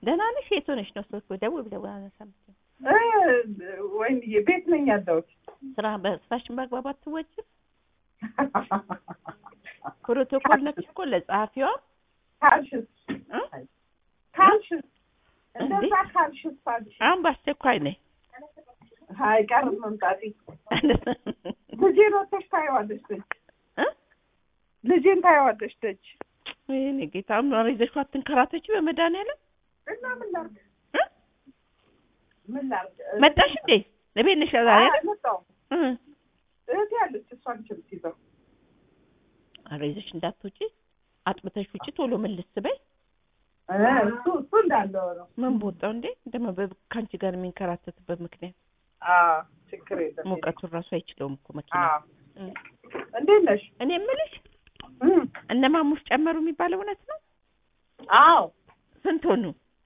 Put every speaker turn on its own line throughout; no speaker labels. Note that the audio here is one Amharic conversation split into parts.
ደህና ነሽ? የት ሆነሽ ነው? ስልክ ደውል ብለው አላነሳም።
ወይንዬ ቤት ነኝ ያለሁት።
ስራ በስራሽን በአግባብ አትወጪም። ፕሮቶኮል ነች እኮ ለጸሐፊዋ
ካልሽስ
እ?
ካልሽስ
እንዴ?
እንደዛ ካልሽስ አልሽ።
አሁን በአስቸኳይ ነኝ።
አይቀርም መምጣቴ። ልጄን ወጥተሽ ታየዋለሽ ደጅ
እ?
ልጄን ታየዋለሽ ደጅ
ወይኔ ጌታ ምን ይዘሽው አትንከራተች በመድኃኒዓለም
እና ምን ላድርግ
እ?
ምን ላድርግ
መጣሽ እንዴ? ለቤት ነሽ ዛሬ?
አልመጣሁም።
እ
እህቴ ያለች እሷን ችምት ይዘው
ኧረ ይዘሽ እንዳትወጪ አጥብተሽ ውጪ ቶሎ መልስ በይ።
እ፣ እሱ እሱ እንዳለው ነው።
ምን ቦጣው እንዴ ደግሞ በ- ከአንቺ ጋር የሚንከራተትበት ምክንያት
አዎ ችግር የለም።
ሙቀቱን ራሱ አይችለውም እኮ መኪና።
አዎ
እ።
እንዴት ነሽ?
እኔ የምልሽ
እ፣
እነ ማሙሽ ጨመሩ የሚባለው እውነት ነው?
አዎ
ስንት ሆኑ?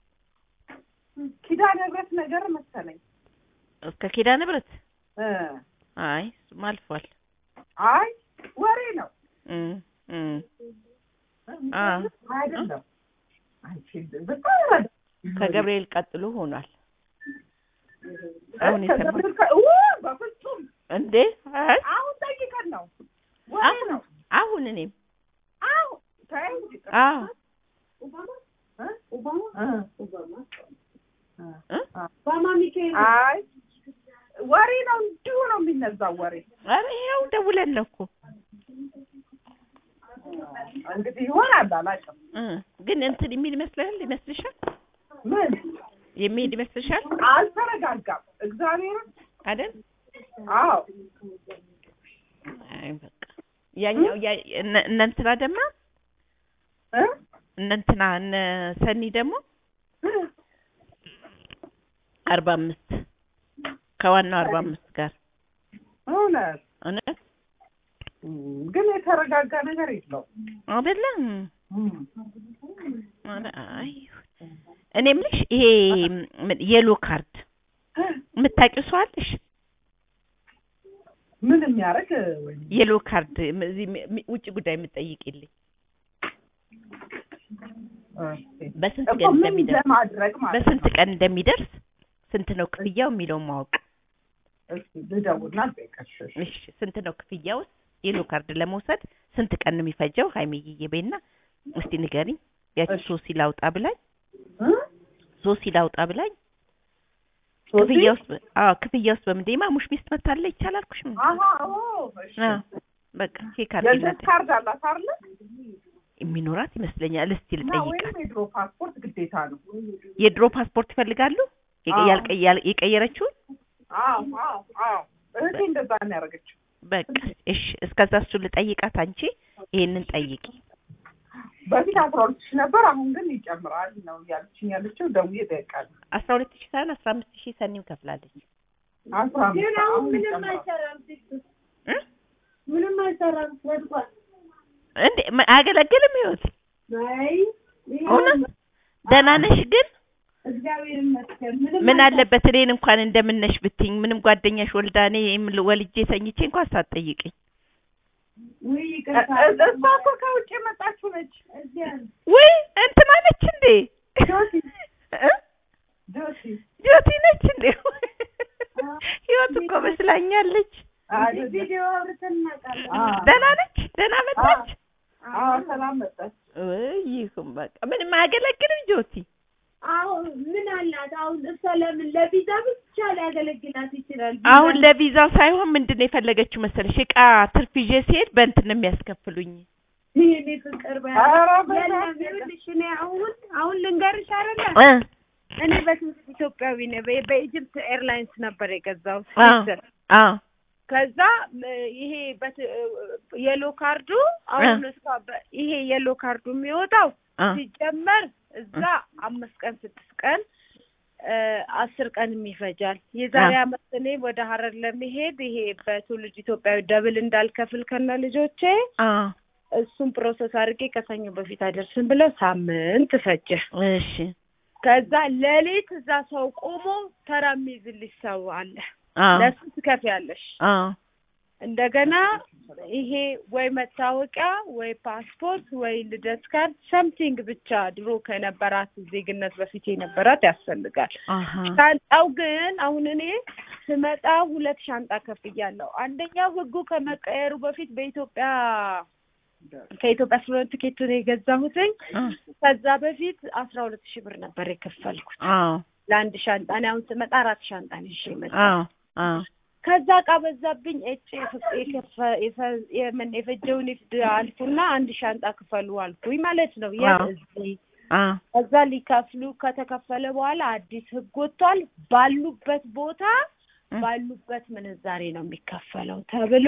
ኪዳነ ምህረት ነገር መሰለኝ።
እስከ ኪዳነ ምህረት?
እ፣
አይ እሱማ አልፏል።
አይ ወሬ ነው
እ እ አ
አይደለም። አንቺ በጣም ረዳ
ከገብርኤል ቀጥሎ ሆኗል። አሁን የሰማሁት
ከገብርኤል ከ- ው፣ በፍጹም
እንዴ? አይ
አሁን ጠይቀን ነው ወሬ
አሁን
ነው።
አሁን እኔም
አሁን ተይ እንጂ
አዎ
እ? እ?
እ?
አይ ወሬ ነው፣ እንዲሁ ነው የሚነዛው ወሬ።
ኧረ ይኸው ደውለን ነው እኮ
እንግዲህ ይሆናል አላውቅም።
እ ግን እንትን የሚል ይመስልሃል ይመስልሻል?
ምን
የሚሄድ ይመስልሻል
አልተረጋጋም። እግዚአብሔርን
አይደል?
አዎ
አይ በቃ ያኛው ያ እነ እነ እንትና ደግሞ
እ?
እነ እንትና እነ ሰኒ ደግሞ አርባ አምስት ከዋናው አርባ አምስት ጋር
እውነት
እውነት
ግን የተረጋጋ ነገር የለውም።
አይደለም? ኧረ አይ እኔ የምልሽ ይሄ ምን የሎ ካርድ የምታውቂው ሰው አለሽ?
ምን የሚያደርግ ወይ
የሎ ካርድ ም- እዚህ ም- ም- ውጭ ጉዳይ የምትጠይቂልኝ በስንት
እኮ
ቀን
ምን
እንደሚደርስ
ለማድረግ ማለት
በስንት ቀን እንደሚደርስ ስንት ነው ክፍያው የሚለውን ማወቅ።
እስኪ ልደውልና ልጠይቅሽ።
እሺ ስንት ነው ክፍያውስ? የሎ ካርድ ለመውሰድ ስንት ቀን ነው የሚፈጀው? ሀይሚዬ ቤና እስቲ ንገሪኝ። ያቺ
እሺ።
ሶሲ ላውጣ ብላኝ
እ?
ሶሲ ላውጣ ብላኝ
ሶሲ?
ክፍያ ውስጥ አዎ ክፍያ ውስጥ በምንድን የማሙሽ ሚስት መታለ ይቻላልኩሽ
አሀ ኦ እሺ።
በቃ ቼክ
የልደት
አድርጊላት
ካርድ አላት አይደለ?
የሚኖራት ይመስለኛል። እስቲ
እና
ልጠይቃት።
ወይም የድሮ ፓስፖርት ግዴታ ነው።
የድሮ ፓስፖርት ይፈልጋሉ የቀ-
አዎ።
ያልቀ- ያል- የቀየረችውን
አዎ አዎ አዎ እህቴ እንደዛ ነው ያደረገችው።
በቃ እሺ፣ እስከዛ እሱ ልጠይቃት። አንቺ ይሄንን ጠይቂ።
በፊት አስራ ሁለት ሺህ ነበር፣ አሁን ግን ይጨምራል ነው እያለችኝ ያለችው። ደውዬ እጠይቃለሁ።
አስራ ሁለት ሺህ ሳይሆን አስራ አምስት ሺህ ሰኒም ከፍላለች
አስራ አምስት አሁን ይጨምራል።
እ?
ምንም አይሰራም ወድቋል።
እንዴ ማ- አያገለግልም ህይወት
አይ
እውነት ደህና ነሽ ግን
እግዚአብሔር ይመስገን። ምንም
ምን አለበት እኔን እንኳን እንደምነሽ ብትኝ ምንም ጓደኛሽ ወልዳ እኔ የምል- ወልጄ ተኝቼ እንኳን ሳትጠይቅኝ
ውይ
እ-
ይቅርታ።
እ- እሷ እኮ ከውጭ የመጣችው ነች።
እዚያ
ውይ እንትና ነች እንዴ
ጆሲ
እ?
ጆሲ
ጆቲ ነች እንዴ ህይወት እኮ መስላኛለች
አይደለም።
ቪዲዮ አውርተን እናውቃለን።
አዎ።
ደህና ነች ደህና መጣች
አዎ ሰላም መጣች።
ውይ ይሁን በቃ ምንም አያገለግልም ጆቲ
አሁን ምን አላት? አሁን እሷ ለምን ለቪዛ ብቻ ሊያገለግላት ይችላል። ቪዛ
አሁን ለቪዛው ሳይሆን ምንድን ነው የፈለገችው መሰለሽ እቃ ትርፍ ይዤ ሲሄድ በእንትን ነው የሚያስከፍሉኝ
ይሄኔ ፍቅር በ
ኧረ
የለም
በእናትህ።
ይኸውልሽ፣ እኔ አሁን አሁን ልንገርሽ አይደለ
እ
እኔ በትምህርት ኢትዮጵያዊ ነኝ። በ- በኢጅፕት ኤርላይንስ ነበር የገዛው
አ
ስዊስ
አ
ከዛ እ፣ ይሄ በት የሎ ካርዱ አሁን እሷ በ- ይሄ የሎ ካርዱ የሚወጣው
አ
ሲጀመር እዛ አምስት ቀን ስድስት ቀን እ፣ አስር ቀንም ይፈጃል። የዛሬ
አ።
አመት እኔ ወደ ሀረር ለመሄድ ይሄ በትውልድ ኢትዮጵያዊ ደብል እንዳልከፍል ከነ ልጆቼ
አ
እሱን ፕሮሰስ አድርጌ ከሰኞ በፊት አይደርስም ብለው ሳምንት ፈጀ።
እሺ
ከዛ ሌሊት እዛ ሰው ቆሞ ተራ የሚይዝልሽ ሰው አለ።
አ
ለሱ ትከፍያለሽ።
አ
እንደገና ይሄ ወይ መታወቂያ ወይ ፓስፖርት ወይ ልደት ካርድ ሰምቲንግ ብቻ ድሮ ከነበራት ዜግነት በፊት የነበራት ያስፈልጋል።
አሀ
ሻንጣው ግን አሁን እኔ ስመጣ ሁለት ሻንጣ ከፍያለሁ። አንደኛው ህጉ ከመቀየሩ በፊት በኢትዮጵያ ከኢትዮጵያ ስለሆነ ትኬቱን የገዛሁትኝ
አ
ከዛ በፊት አስራ ሁለት ሺህ ብር ነበር የከፈልኩት
አዎ
ለአንድ ሻንጣ። እኔ አሁን ስመጣ አራት ሻንጣ ነው ይዤ የመጣሁት።
አዎ አዎ
ከዛ እቃ በዛብኝ እጭ የከፈ- የፈ- የምን የፈጀውን ይፍድ አልኩና አንድ ሻንጣ ክፈሉ አልኩኝ ማለት ነው። የት
አዎ።
እዚህ
አ
ከዛ ሊከፍሉ ከተከፈለ በኋላ አዲስ ህግ ወጥቷል። ባሉበት ቦታ ባሉበት ምንዛሬ ነው የሚከፈለው ተብሎ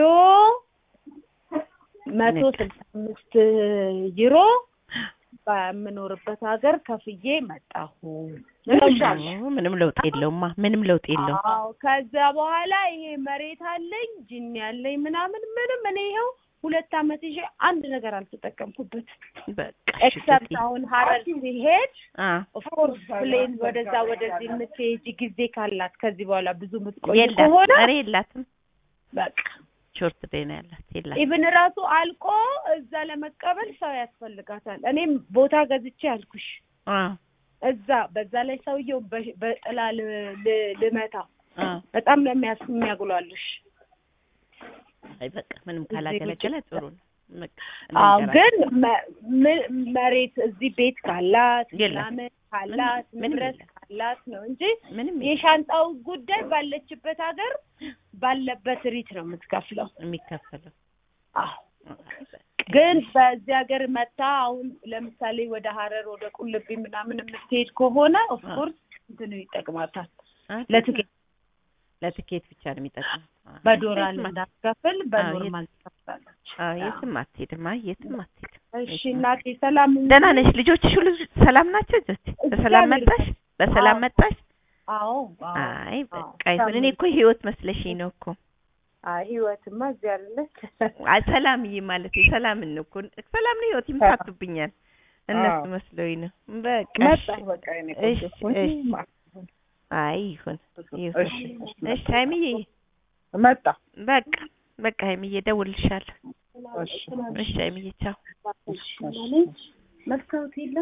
መቶ ስልሳ አምስት ዩሮ በምኖርበት ሀገር ከፍዬ መጣሁ።
ምንም ለውጥ የለውማ ምንም ለውጥ የለውም።
አዎ ከዛ በኋላ ይሄ መሬት አለኝ ጅን ያለኝ ምናምን ምንም እኔ ይኸው ሁለት አመት ይዤ አንድ ነገር አልተጠቀምኩበት
በቃ እሺ
ኤክሰፕት
ጌቴ።
አሁን ሀረር ሲሄድ
አ
ኦፍኮርስ ፕሌን ወደዛ ወደዚህ የምትሄጂ ጊዜ ካላት ከዚህ በኋላ ብዙ የምትቆይ
የላት
ከሆነ
ኧረ የላትም
በቃ
ሾርት ዴይ ነው ያላት የላት
ኢቭን ራሱ አልቆ እዛ ለመቀበል ሰው ያስፈልጋታል። እኔም ቦታ ገዝቼ አልኩሽ
አ
እዛ በዛ ላይ ሰውየው በ- በጥላ ል- ል- ልመታ
አ
በጣም ነው የሚያስ- የሚያጉላልሽ።
አይ በቃ ምንም ካላገለገለ ጥሩ ነው። በቃ
አዎ
እንንገራለን።
ግን መ- ም- መሬት እዚህ ቤት ካላት
የለም።
ምናምን ካላት
ምንም
ንብረት
የለም።
ካላት ነው እንጂ
ምንም
የሻንጣው ጉዳይ ባለችበት ሀገር ባለበት ሪት ነው የምትከፍለው።
የሚከፈለው
አዎ
አይ በቃ
ግን በዚህ ሀገር መታ አሁን ለምሳሌ ወደ ሀረር ወደ ቁልቢ ምናምን የምትሄድ ከሆነ ኦፍኮርስ እንትኑ ይጠቅማታል።
አ
ለትኬት
ለትኬት ብቻ ነው የሚጠቅመው። አ
በዶላር
የትም አት-
እንዳትከፍል በኖርማል ትከፍላለች።
አ የትም አትሄድም። አይ የትም አትሄድም።
እሺ እናቴ ሰላም ሁኚ።
ደህና ነሽ? ልጆችሽ ሁሉ ሰላም ናቸው? ጆቲ በሰላም
እግዚአብሔር
መጣሽ? በሰላም
አዎ።
መጣሽ?
አዎ አዎ።
አይ
አዎ።
በቃ ይሁን። እኔ እኮ ህይወት መስለሽኝ ነው እኮ።
አይ ህይወትማ እዚህ አይደለች።
አይ ሰላምዬ ማለት ሰላምን ነው እኮ ሰላም ነው ህይወት ይምታቱብኛል። እነሱ
አዎ።
መስሎኝ ነው። በቃ እሺ።
መጣሁ በቃ የእኔ
እሺ፣
ቆንጆ።
እሺ።
ማ-
አይ ይሁን ይሁን።
እሺ
እሺ ሀይሚዬ
መጣ
በቃ በቃ ሀይሚዬ እደውልልሻለሁ።
እሺ
እሺ ሀይሚዬ ቻው።
እሺ
መስታወት የለም